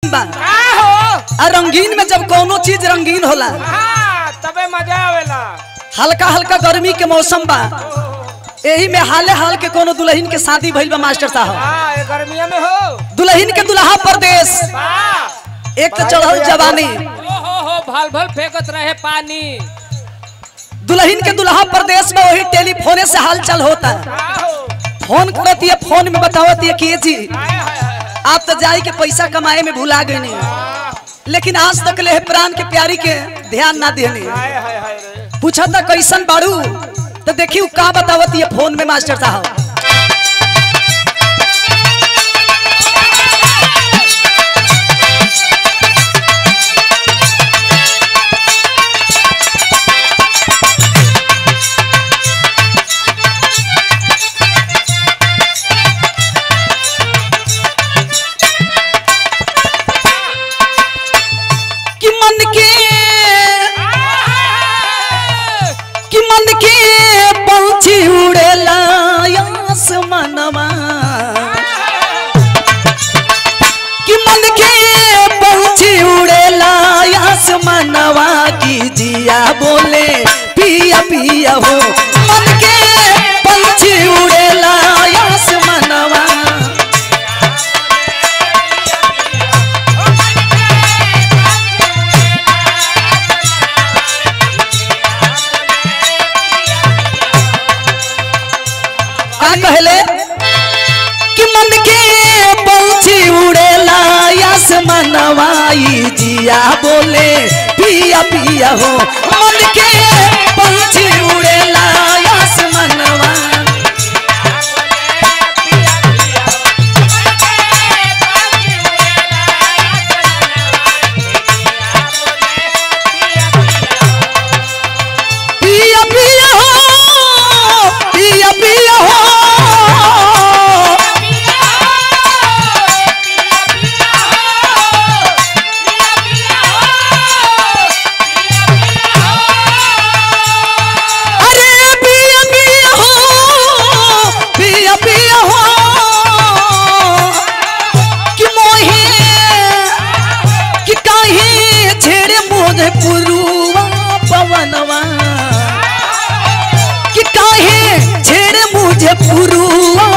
बा का हो आ रंगीन में जब कोनो चीज रंगीन होला हाँ तबे मजा आवेला हल्का हल्का गर्मी के मौसम बा यही में हाले हाल के कोनो दुल्हन के शादी भइल बा मास्टर साहब हाँ ये गर्मिया में हो दुल्हन के दुल्हा परदेश वाह एक तो चढ़ल जवानी ओ हो हो भल भल फेंकत रहे पानी दुल्हन के दुल्हा प्रदेश में वही टेलीफोने से हाल चाल होता है का हो फोन करती है फोन में बतावती है कि ये जी हाय हाय हाय आप तो जाई के पैसा कमाए में भुला गए नहीं लेकिन आज तक ले प्राण के प्यारी के ध्यान ना देने हाय हाय हाय रे पूछा था कैसन बाड़ू तो देखी उ का बतावती है फोन में मास्टर साहब कि मन के कि मन के पंछी उड़ेला आसमानवा कि मन के पंछी उड़ेला आसमानवा की जिया बोले पिया पिया हो मन के पंछी उड़ेला आसमानवा का कहले कि मन के पंछी उड़ेला आसमानवाई जिया बोले पिया पिया हो मन के पंछी उड़ेला आसमानवा पिया पिया हो पिया पिया हो अरे पिया पिया हो पिया पिया हो कि मोहे कि काहे छेड़े मोहे पुरुवा पवनवा कि काहे छेड़े मुझे पुरुवा